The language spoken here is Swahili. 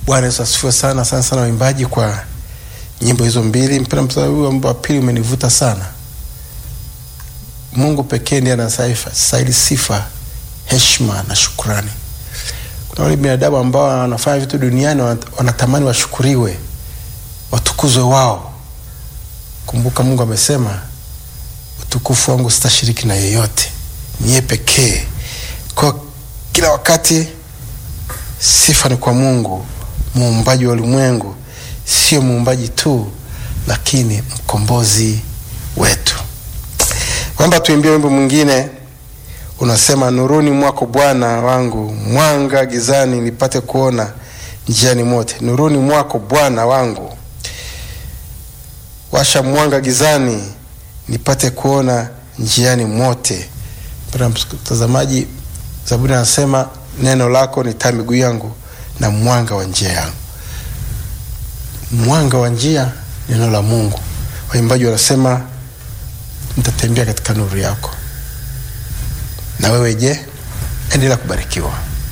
Bwana Yesu asifiwe sana sana sana, waimbaji kwa nyimbo hizo mbili. Mpenda mstari huu wa pili umenivuta sana. Mungu pekee ndiye anastahili sifa, heshima na shukrani. Kuna wale binadamu ambao wanafanya vitu duniani wanatamani washukuriwe, watukuzwe wao. Kumbuka Mungu amesema, utukufu wangu sitashiriki na yeyote, niye pekee. Kwa kila wakati sifa ni kwa Mungu muumbaji wa ulimwengu, sio muumbaji tu, lakini mkombozi wetu. Kwamba tuimbie wimbo mwingine unasema, nuruni mwako Bwana wangu, mwanga gizani nipate kuona njiani mote. Nuruni mwako Bwana wangu, washa mwanga gizani nipate kuona njiani mote. Mpendwa mtazamaji, Zaburi anasema neno lako ni taa miguu yangu na mwanga wa njia yangu. Mwanga wa njia, neno la Mungu. Waimbaji wanasema nitatembea katika nuru yako. Na wewe je? Endelea kubarikiwa.